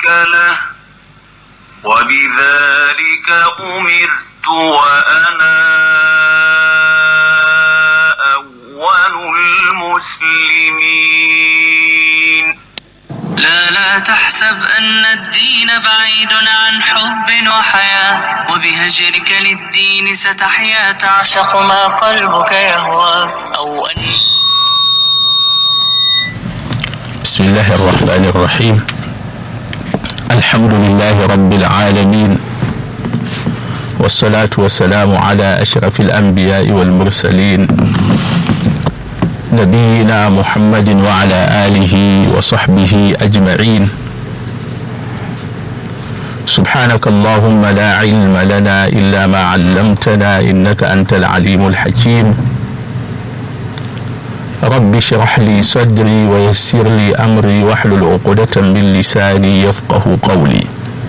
له وبذلك أمرت وأنا أول المسلمين لا لا تحسب أن الدين بعيد عن حب وحياة وبهجرك للدين ستحيا تعشق ما قلبك يهوى أو أن بسم الله الرحمن الرحيم الحمد لله رب العالمين والصلاة والسلام على أشرف الأنبياء والمرسلين نبينا محمد وعلى آله وصحبه أجمعين سبحانك اللهم لا علم لنا إلا ما علمتنا إنك أنت العليم الحكيم رب اشرح لي صدري ويسر لي أمري واحلل عقدة من لساني يفقه قولي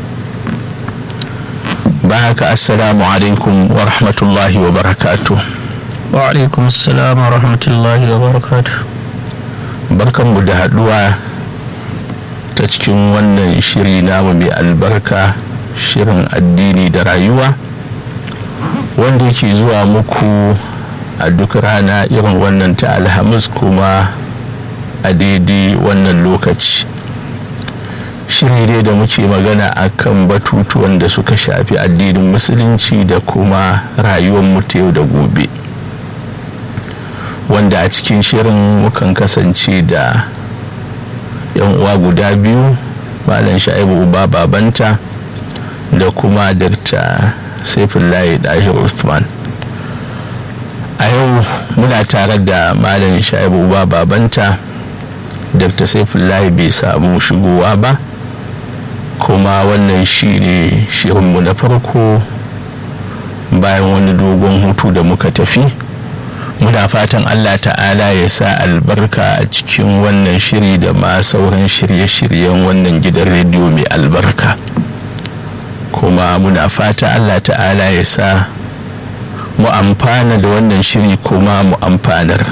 بارك السلام عليكم ورحمة الله وبركاته وعلaikum assalam wa rahmatullahi wa barakatuh barkanmu da haduwa ta cikin wannan shiri namu mai albarka shirin addini da rayuwa wanda yake zuwa muku a duk rana irin wannan ta alhamis kuma a daidai wannan lokaci shiri dai da muke magana akan batutuwan da suka shafi addinin musulunci da kuma rayuwar mu ta yau da gobe wanda a cikin shirin mukan kasance da yan uwa guda biyu malam sha'ibu uba babanta da kuma dakta saifullahi dahir usman a yau muna tare da malam sha'ibu uba babanta dakta saifullahi bai samu shigowa ba kuma wannan shi ne shirinmu na farko bayan wani dogon hutu da muka tafi muna fatan allah ta'ala ya sa albarka a cikin wannan shiri da ma sauran shirye-shiryen wannan gidan rediyo mai albarka kuma muna fata allah ta'ala ya sa mu amfana da wannan shiri kuma mu amfanar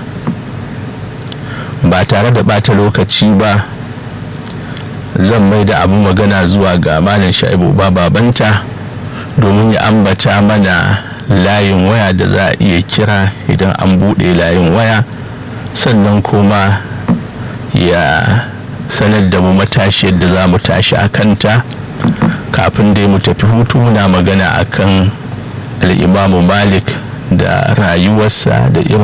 ba tare da bata lokaci ba zan mai da abu magana zuwa ga malam sha'ibu ba babanta domin ya ambata mana layin waya da za a iya kira idan an buɗe layin waya sannan kuma ya sanar da mu matashi yadda za mu tashi a kanta kafin dai mu tafi hutu muna magana akan al'imamu malik da rayuwarsa da irin